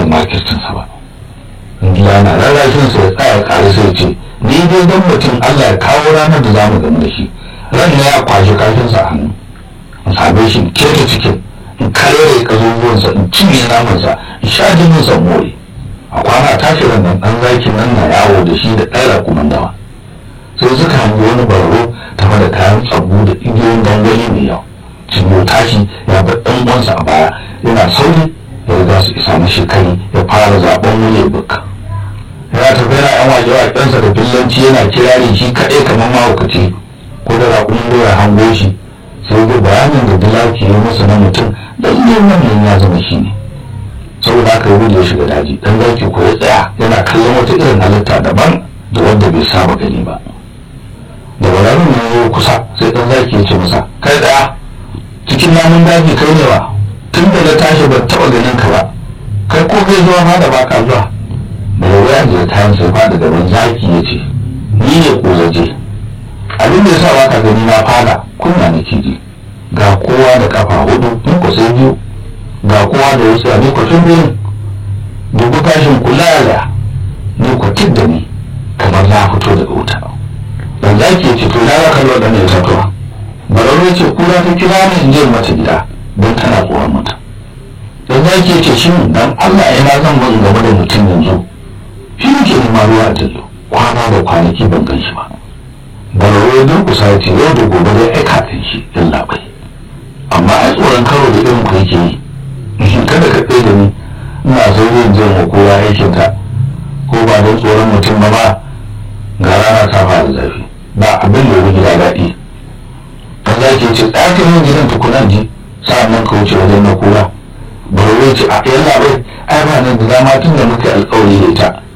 makircinsa ba gida na rarrashin sa ya tsaya kare sai ce ni dai dan mutum Allah ya kawo ranar da zamu gamu da shi ran ne ya kwashi kashinsa a hannu in same shi keta cikin in karere kazubuwansa in cinye namansa in sha jinin sa more a kwana tashi ran nan dan zakin nan na yawo da shi da ɗaya kumandawa sai suka hangi wani bararo tare da kayan tsabu da igiyoyin gangani mai yawa cinyo tashi ya bar ɗan uwansa a baya yana sauri ya riga su isa mashi kai ya fara zaben wule buka yana tafi yana yan waje waƙensa da fillanci yana kirari shi kaɗai kamar mahaukaci ko da raƙumin doya hango shi sai ga bayanin da dilaki ya masa na mutum lallai wannan ya zama shi ne saboda haka yi ya shiga daji dan zaki ko ya tsaya yana kallon wata irin halitta daban da wanda bai saba gani ba da bararin ya zo kusa sai dan zaki ya ce masa kai tsaya cikin namun daji kai ne ba tun da na tashi ban taɓa ganin ka ba kai ko kai zuwa ma da baka zuwa da yau ya je kayan sai fa da gaban zaki ya ce ni ne ko zaje abin da ya sa baka gani na fada kunya nake ji ga kowa da kafa hudu in ku sai biyu ga kowa da wasu ne ku tun biyu dubu kashin kula da ni ku da ni kamar na fito daga wuta dan zaki ya ce to na ga kallo da ne tatuwa bararo ya ce kura ta kira ni in je mata gida don tana tsoron mutum dan zaki ya ce shi dan Allah ina zan mun game da mutum yanzu shi ne ke nema ruwa a jallo kwana da kwanaki ban gan shi ba bararo ya durkusa ya ce yau da gobe dai aika kan shi yan labai amma ai tsoron karo da irin ku yake yi kada ka tsaye da ni ina sauri in je ma kowa aikin ka ko ba don tsoron mutum ba ba ga rana ta fara zafi ba abin da ya gida daɗi dan zaki ya ce ɗakin yin gidan tukunan ji sa'an nan ka wuce wajen na kura bararo ya ce a yan labai ai ba nan da dama tun da muka alƙawari da ita